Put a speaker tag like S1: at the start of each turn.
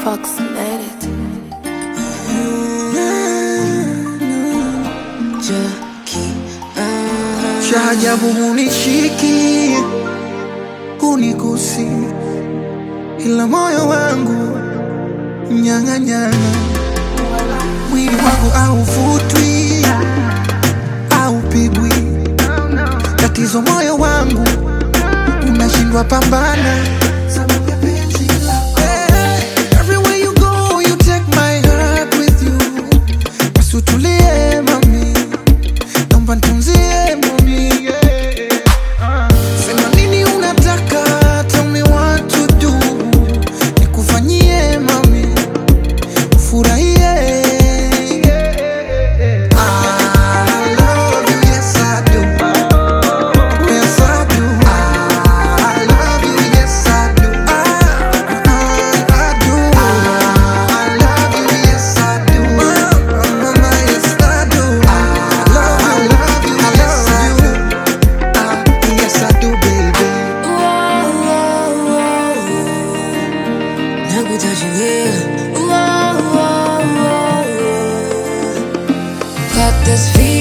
S1: approximated.
S2: cha ajabu hunishiki hunigusi, ila moyo wangu mnyang'anyana, mwili wangu hauvutwi haupigwi, tatizo moyo wangu unashindwa pambana sababu ya penzi lako. Eh, everywhere you go, you take my heart with you. Basi utulie mami naomba nitunzie mami yeah. Sema nini unataka, tell me what to do, nikufanyie mami, ufurahie I love you, yes I do. Yes I do. I love you, yes I do. I, I do. I love you, yes I do. Mama, yes I do. I love you, yes I do. Ah, yes I do, baby.
S3: Got this feeling